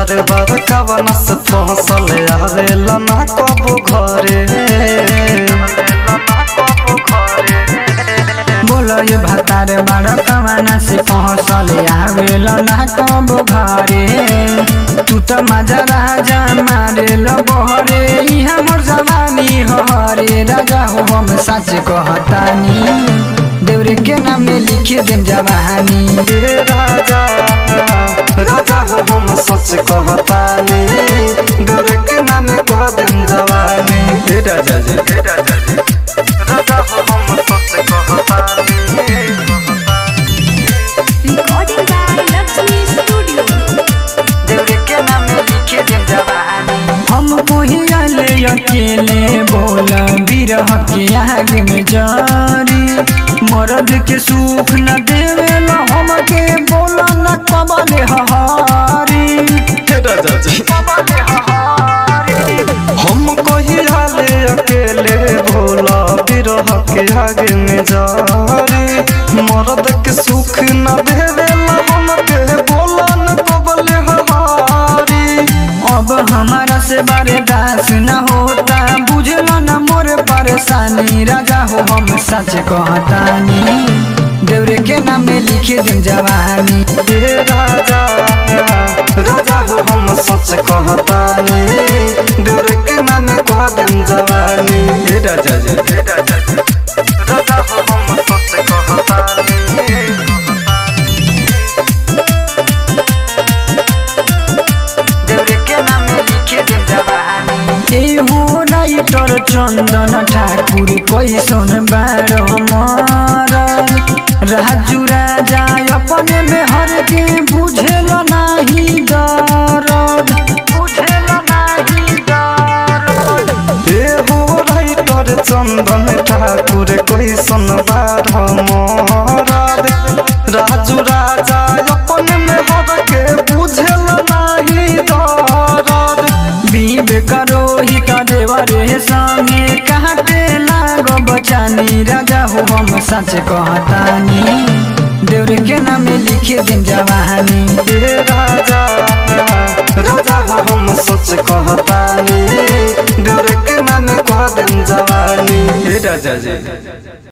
बार बार कवन से फसल आवेला ना कबू घरे बोलो ये भतार बड़ कमाना से पहुँचल आवेल ना कब घरे तू तो मजा राजा मारे लो बहरे यहाँ मोर जवानी हरे राजा हो हम सच कहतानी देवरे के नाम में लिखे दिन जवानी हे राजा राजा हो हम सच कहतानी गोरे के नाम कह दिन जवानी हे राजा जी हे राजा जी राजा हो हम सच कहतानी Recording by Lakshmi Studio. देवरे के नाम में लिखे दिन जवानी हमको ही आले अकेले बोला बिरह के आग में जारी मर्द के सुख न देवेला हमके बोला न कबले हहारी हे राजा जी हम कही हाले अकेले भोला बिरह के आगे में जारी मर्द के सुख न देवेला हमके बोला न कबले हमारी अब हमारा से बारे दास न होता बुझलो न मोर परेशानी राजा हो हम सच कहतानी देवरे के नाम में लिखे दिन जवानी हे राजा राजा हो हम सच कहतानी डर के नाम कह दिन जवानी हे राजा जी हे राजा जी राजा हो हम सच कहतानी देवरे के नाम में लिखे दिन जवानी ए हो राइटर चंदन ठाकुर कैसन बारो मर राजू राजा अपने में हर के बुझेल नाही दरद बुझेल नाही दरद हे हो राइटर चंदन ठाकुर कैसन बार मरद राजू राजा अपन में हर के बुझल नाही दरद बीब करो ही का देवरे संगे कहते लागो बचानी राजा हो हम सच कहतानी देवरे के नाम में लिखे दिन जवानी हे राजा राजा हो हम सच कहतानी डर के नाम कह दिन जवानी हे राजा जी